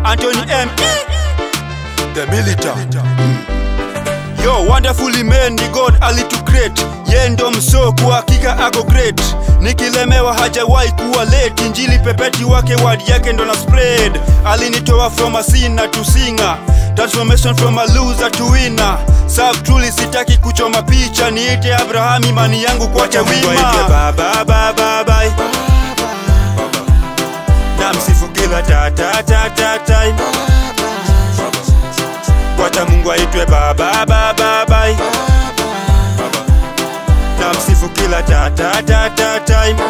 Anthony M. The militant. Yo, wonderfully man ni God alitucreate ye ndo msoo kwa hakika ako great nikilemewa hajawahi kuwa late injili pepeti wake word yake ndo na spread alinitoa from a sinner to singer transformation from a loser to winner Serve truly sitaki kuchoma picha niite Abraham imani yangu kwa chawima baba baba bye na msifu kila ta ta ta ta time wacha Mungu aitwe baba baba bye na msifu kila ta ta ta ta time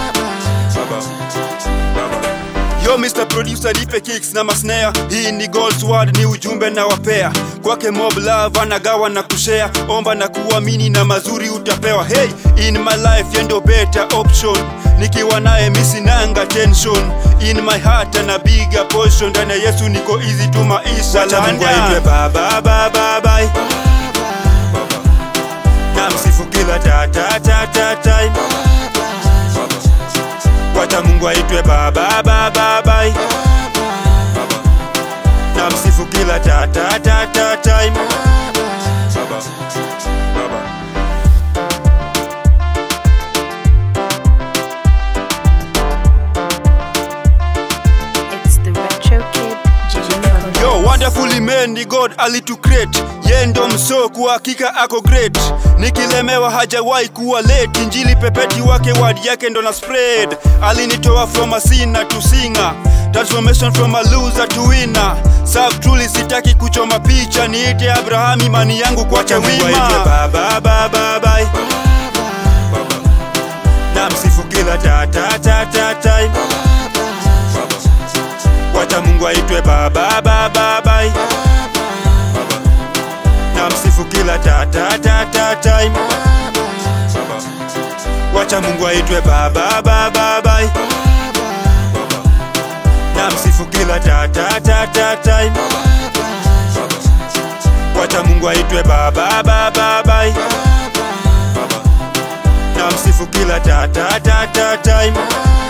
Yo Mr. Producer nipe kicks na masnare Hii ni God's word ni ujumbe na wapea Kwake mob love anagawa na kushare Omba na kuamini na mazuri utapewa Hey, in my life yendo better option Nikiwa naye misinanga tension In my heart ana bigger portion Ndani ya Yesu niko easy tu maisha Wacha Mungu Landa. aitwe baba baba bye Na msifu kila ta ta ta ta time Wacha Mungu aitwe baba baba bye Na msifu kila ta ta ta ta time It's the Retro Kid Gigi Yo, wonderfully man ni God alitucreate ye ndo msoo kwa hakika ako great nikilemewa hajawahi kuwa late injili pepeti wake word yake ndo na spread alinitoa from a sinner to singer transformation from a loser to winner Serve truly sitaki kuchoma picha niite Abraham imani yangu kwa chawima baba baba bye na msifu kila ta ta ta ta time wacha Mungu aitwe baba baba bye na msifu kila ta ta ta ta time wacha Mungu aitwe baba baba bye na msifu kila ta ta ta ta time wacha Mungu aitwe baba baba bye na msifu kila ta ta ta ta time